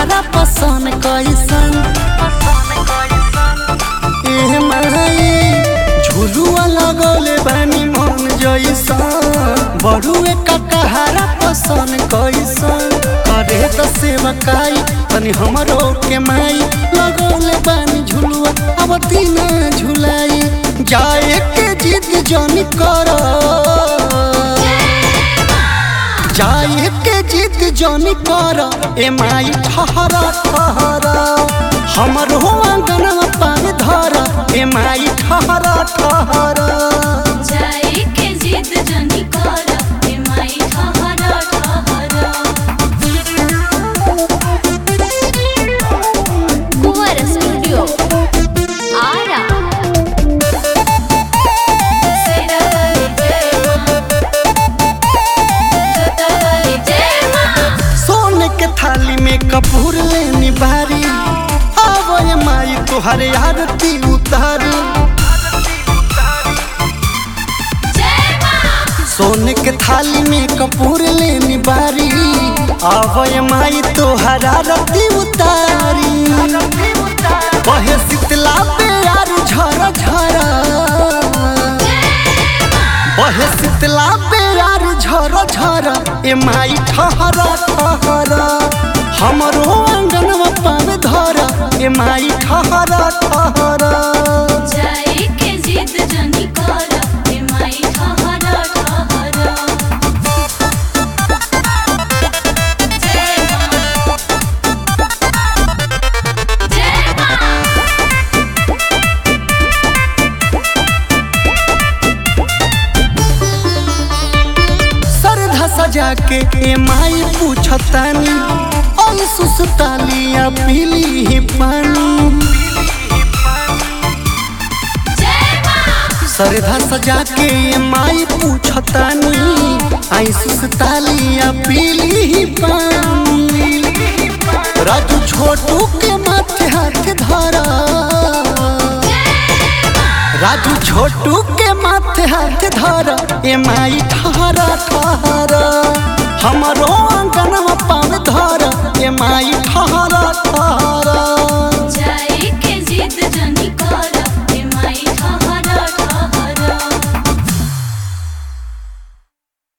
तहारा पसंद कैसन एह माई झुलुआ लगौले बानी मन जैसन बड़ुए का तहारा पसंद कैसन करे त सेवकाई तनी हमरो के माई लगौले बानी झुलुआ अब तीन झुलाई जाए के जिद जन कर जाए के जिद जन कर ए माई ठहरा ठहरा हमरो आंगन पान धर ए माई ठहरा ठहरा जाए के जिद जनी कर ए माई ठहरा ठहरा कुंवर स्टूडियो आरा सेरा वाली जय मां जोता वाली जय मां सोने के थाली में कपूर लेनी बारी आवो ये माई तुहरे आरती उतारी जय मां सोने के थाली में कपूर लेनी बारी आवो ये माई तुहरा आरती उतारी बहे शीतला पे यार झरा झरा बहे शीतला पे यार झरा झरा ए माई ठहरा ठहरा हमरो आंगन पान धरा ए माई ठहरा ठहरा जाए के जिद जनी कर ए माई ठहरा ठहरा जय मां जय मां सरधा सजा के ए माई पूछतानी ओई सुसतालिया पीली ही पानी जय मां सरधा सजा के ए माई पूछतानी आई सुसतालिया पीली ही पानी राजू छोटू के माथे हाथ धरा राजू छोटू के माथे हाथ धरा ए माई ठहरा ठहरा हमरो आंगन पाव धरा